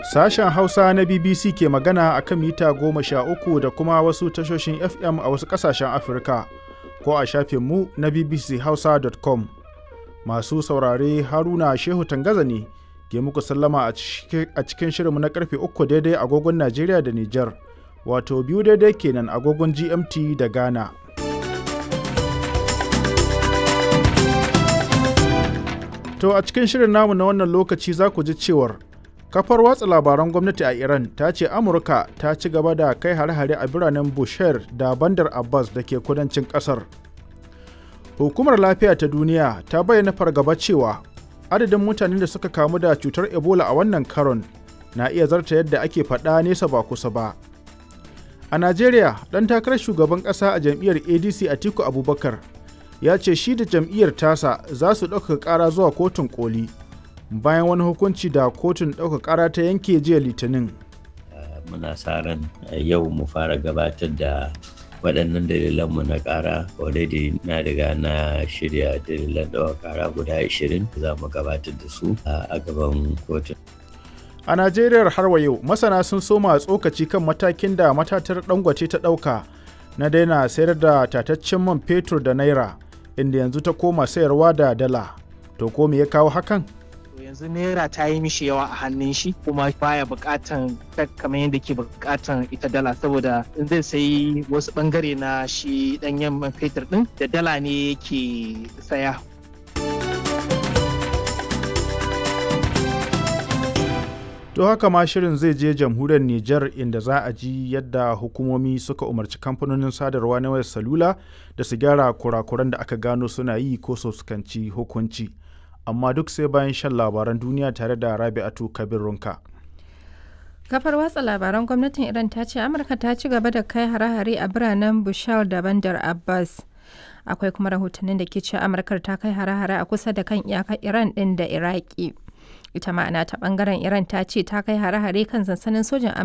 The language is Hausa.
Sashen Hausa na BBC ke magana a kan mita goma sha uku da kuma wasu tashoshin FM a wasu ƙasashen Afirka ko a shafinmu na bbchausa.com. Masu saurare Haruna Shehu Tangaza ne ke muku sallama a cikin shirinmu na karfe uku daidai agogon Najeriya da Nijar, wato biyu daidai kenan agogon GMT da Ghana. To a cikin shirin namu na wannan lokaci za ku ji cewar kafar watsa labaran gwamnati a Iran ta ce Amurka ta ci gaba da kai hare-hare a biranen Bushehr da Bandar Abbas da ke kudancin kasar. Hukumar lafiya ta duniya ta bayyana fargaba cewa adadin mutanen da suka kamu da cutar Ebola a wannan karon na iya zarta yadda ake faɗa nesa ba kusa ba. A Najeriya, ɗan takarar shugaban ƙasa a jam'iyyar ADC Atiku Abubakar ya ce shi da jam'iyyar tasa za su ɗauka ƙara zuwa kotun koli bayan wani hukunci da kotun ɗauka ƙara ta yanke jiya litinin. muna sa ran yau mu fara gabatar da waɗannan dalilanmu na ƙara already na riga na shirya dalilan ɗaukar ƙara guda 20 za mu gabatar da su a gaban kotun. A Najeriya har wa yau masana sun soma tsokaci kan matakin da matatar dangote ta ɗauka na daina sayar da tataccen man fetur da naira inda yanzu ta koma sayarwa da dala. To ko me ya kawo hakan? yanzu naira ta yi mishi yawa a hannun shi kuma baya bukatan kamar yadda ke bukatan ita dala saboda in zai sayi wasu bangare na shi danyen man fetur din da dala ne yake saya To haka ma shirin zai je jamhuriyar Nijar inda za a ji yadda hukumomi suka umarci kamfanonin sadarwa na wayar salula da su gyara kurakuran da aka gano suna yi ko su fuskanci hukunci. Amma duk sai bayan shan labaran duniya tare da Rabi'atu Kabir Runka. Kafar watsa labaran gwamnatin Iran ta ce Amurka ta ci gaba da kai hare-hare a biranen Bushal da Bandar Abbas. Akwai kuma rahotannin da ke cewa Amurkar ta kai hare-hare a kusa da kan iyakar Iran ɗin da Iraki. ita ma'ana ta bangaren iran ta ce ta kai hare-hare kan sansanin sojan